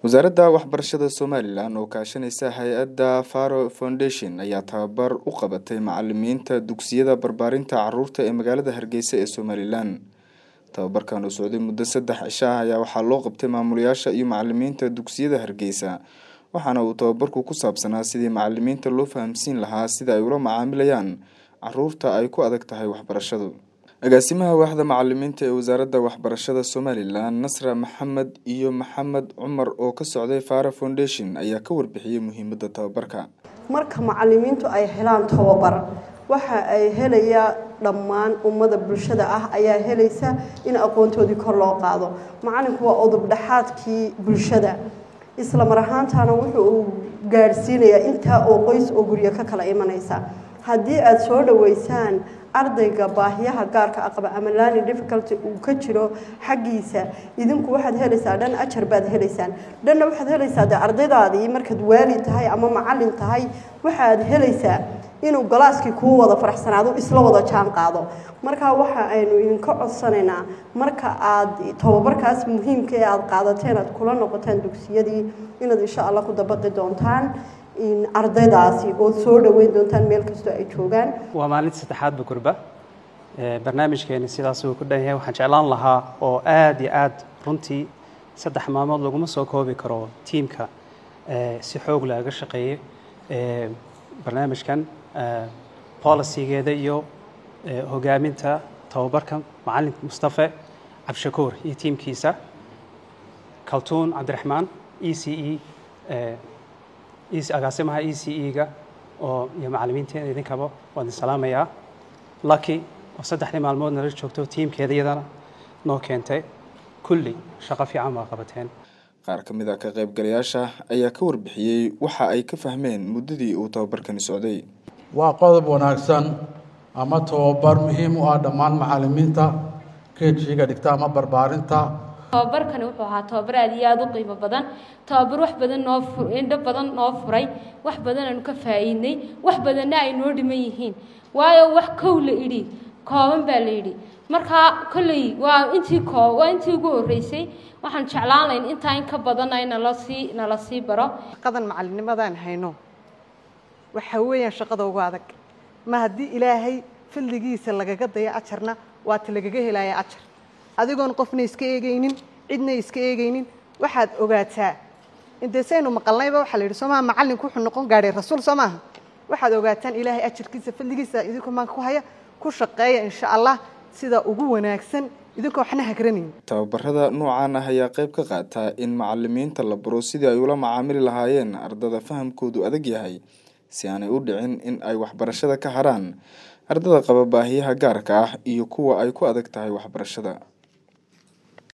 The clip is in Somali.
wasaaradda waxbarashada somalilan oo kaashanaysa hay-adda faro foundation ayaa tababar u qabatay macalimiinta dugsiyada barbaarinta caruurta ee magaalada hargeysa ee somalilan tababarkan oo socday muddo saddex cisho ah ayaa waxaa loo qabtay maamulayaasha iyo macalimiinta dugsiyada hargeysa waxaana uu tababarku ku saabsanaa sidii macalimiinta loo fahamsiin lahaa sida ay ula macaamilayaan caruurta ay ku adag tahay waxbarashadu agaasimaha waaxda macalimiinta ee wasaaradda waxbarashada somalilan nasra maxamed iyo maxamed cumar oo ka socday fara foundation ayaa ka warbixiyey muhiimadda tababarka marka macalimiintu ay helaan tababar waxa ay helayaa dhammaan ummada bulshada ah ayaa helaysa in aqoontoodii kor loo qaado macalinku waa udub dhexaadkii bulshada isla mar ahaantana wuxuu uu gaadhsiinayaa intaa oo qoys oo guryo ka kala imanaysa haddii aada soo dhaweysaan ardayga baahiyaha gaarka aqaba ama lani difficulty uu ka jiro xaggiisa idinku waxaad helaysaa dhan ajar baad helaysaan dhanna waxaad helaysaa de ardaydaadii markaad waali tahay ama macalin tahay waxaad helaysaa inuu galaaskii kuu wada faraxsanaado isla wada jaan qaado marka waxa aynu idinka codsanaynaa marka aad tababarkaas muhiimka ee aada qaadateen aad kula noqotaan dugsiyadii inaad insha allah ku dabaqi doontaan ardaydaasi oo soo dhaweyn doontaan meel kastoo ay joogaan waa maalinta saddexaadba gurba barnaamijkeeni sidaas uu ku dhan yahay waxaan jeclaan lahaa oo aada iyo aada runtii saddex maalmood laguma soo koobi karo tiimka si xoog laaga shaqeeyey barnaamijkan policygeeda iyo hogaaminta tababarka macalinka mustafe cabdishakuur iyo tiimkiisa kaltuun cabdiraxmaan e c e agaasimaha e c e-ga oo iyo macalimiinteena idinkaba waa idin salaamayaa lucky oo saddexdii maalmood nala joogto tiimkeeda iyadana noo keentay kulli shaqo fiican baa qabateen qaar ka mid a ka qaybgalayaasha ayaa ka warbixiyey waxa ay ka fahmeen muddadii uu tababarkani socday waa qodob wanaagsan ama tababar muhiim u ah dhammaan macalimiinta kejiga dhigta ama barbaarinta tababarkani wuxuu ahaa tababar aad iyo aada u qiimo badan tababar wax badan noo indho badan noo furay wax badan aanu ka faa'iidnay wax badanna ay noo dhiman yihiin waayo wax kow la idhi kooban baa la yidhi markaa kolley waa intii koo waa intii ugu horreysay waxaan jeclaan layn intaa in ka badanna nala sii nala sii baro shaqadan macalinimadaan hayno waxa weeyaan shaqada ugu adag ma haddii ilaahay fadligiisa lagaga dayo ajarna waata lagaga helaya ajar adigoon qofna iska eegaynin cidna iska eegaynin waxaad ogaataa intee saynu maqalnayba waxaa la yidhi soo maha macallinku wuxuu noqon gaadhay rasuul soo maaha waxaad ogaataan ilaahay ajarkiisa fadligiisa idinkoo maanka ku haya ku shaqeeya insha allah sida ugu wanaagsan idinkoo waxna hagranayn tababarada noocaan ah ayaa qayb ka qaata in macalimiinta la baro sidii ay ula macaamili lahaayeen ardada fahamkoodu adag yahay si aanay u dhicin in ay waxbarashada ka haraan ardada qaba baahiyaha gaarka ah iyo kuwa ay ku adag tahay waxbarashada